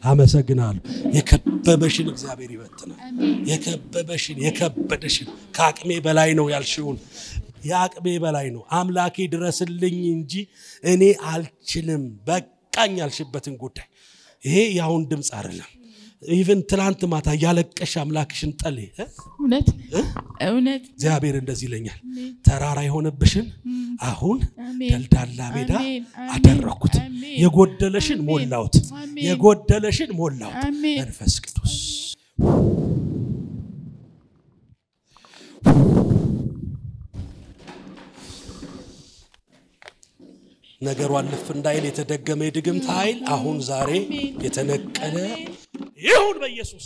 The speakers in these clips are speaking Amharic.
አመሰግናለሁ። የከበበሽን እግዚአብሔር ይበትናል። የከበበሽን የከበደሽን ከአቅሜ በላይ ነው ያልሽውን የአቅሜ በላይ ነው አምላኬ ድረስልኝ እንጂ እኔ አልችልም በቃኝ ያልሽበትን ጉዳይ ይሄ የአሁን ድምፅ አይደለም። ኢቨን ትላንት ማታ እያለቀሽ አምላክሽን ጠል እውነት እውነት እግዚአብሔር እንደዚህ ይለኛል፣ ተራራ የሆነብሽን አሁን አሜን። ደልዳላ ሜዳ አሜን። አሜን። አደረግኩት። አሜን። የጎደለሽን ሞላሁት፣ አሜን። የጎደለሽን ሞላሁት። አሜን። መንፈስ ቅዱስ ነገሩ አልፍ እንዳይል የተደገመ የድግምት ኃይል አሁን ዛሬ የተነቀለ ይሁን በኢየሱስ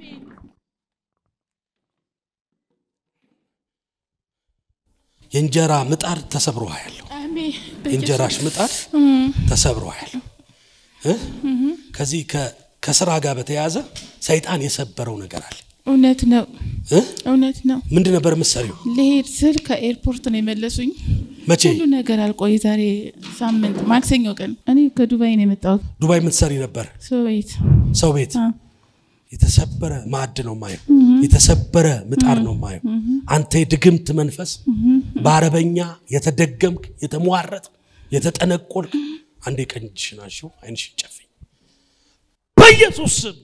የእንጀራ ምጣድ ተሰብሮ ያለው አሜን የእንጀራሽ ምጣድ ተሰብሮ ያለው ከዚህ ከ- ከስራ ጋር በተያያዘ ሰይጣን የሰበረው ነገር አለ እውነት ነው እ? እውነት ነው ምንድን ነበር የምትሰሪው ልሄድ ስል ከኤርፖርት ነው የመለሱኝ መቼ ሁሉ ነገር አልቆይ ዛሬ ሳምንት ማክሰኞ ቀን እኔ ከዱባይ ነው የመጣሁት ዱባይ የምትሰሪ ነበር ሰው ቤት ሰው ቤት አ፣ የተሰበረ ማዕድ ነው ማየው የተሰበረ ምጣድ ነው ማየው አንተ የድግምት መንፈስ በአረበኛ የተደገምክ የተሟረጥ የተጠነቆልክ አንዴ ቀኝ እጅሽን አንሺው አይንሽን ጨፍኝ በኢየሱስ ስም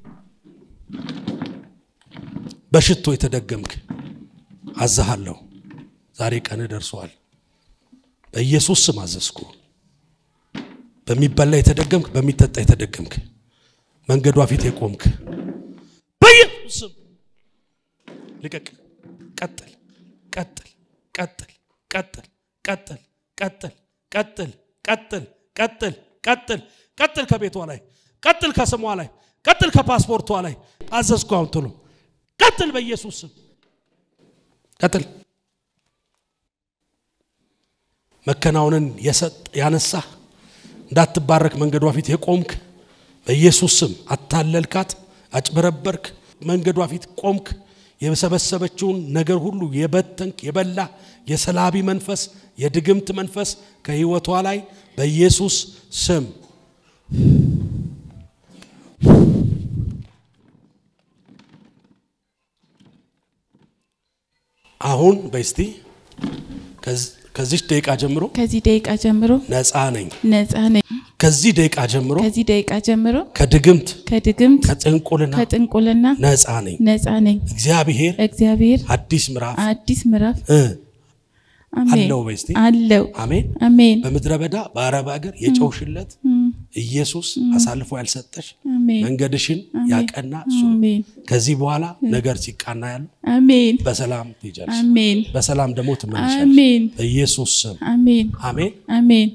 በሽቶ የተደገምክ አዛሃለሁ ዛሬ ቀን ደርሷል በኢየሱስ ስም አዘዝኩ በሚበላ የተደገምክ በሚጠጣ የተደገምክ መንገዷ ፊት የቆምክ በኢየሱስ ስም ልቀቅ። ቀጥል፣ ቀጥል፣ ቀጥል፣ ቀጥል፣ ቀጥል፣ ቀጥል፣ ቀጥል፣ ቀጥል፣ ቀጥል፣ ቀጥል፣ ቀጥል ከቤቷ ላይ ቀጥል፣ ከስሟ ላይ ቀጥል፣ ከፓስፖርቷ ላይ አዘዝኩ። አሁን ቶሎ ቀጥል፣ በኢየሱስ ስም ቀጥል። መከናወንን የሰጥ ያነሳህ እንዳትባረክ መንገዷ ፊት የቆምክ በኢየሱስ ስም አታለልካት፣ አጭበረበርክ፣ መንገዷ ፊት ቆምክ። የሰበሰበችውን ነገር ሁሉ የበተንክ የበላ የሰላቢ መንፈስ የድግምት መንፈስ ከህይወቷ ላይ በኢየሱስ ስም አሁን በስቲ ከዚህ ደቂቃ ጀምሮ ከዚህ ደቂቃ ጀምሮ ነፃ ነኝ። ነፃ ነኝ ከዚህ ደቂቃ ጀምሮ ከዚህ ደቂቃ ጀምሮ ከድግምት ከድግምት ከጥንቁልና ከጥንቁልና ነፃ ነኝ። ነፃ ነኝ እግዚአብሔር እግዚአብሔር አዲስ ምዕራፍ አዲስ ምዕራፍ እ አሜን አለው በስቲ አለው አሜን። አሜን በምድረ በዳ በአረብ ሀገር የጨውሽለት ኢየሱስ አሳልፎ ያልሰጠሽ አሜን መንገድሽን ያቀና እሱ ነው። አሜን ከዚህ በኋላ ነገር ሲቃና ያሉ አሜን በሰላም ትሄጃለሽ፣ አሜን በሰላም ደግሞ ትመለሻለሽ። አሜን በኢየሱስ ስም አሜን አሜን። አሜን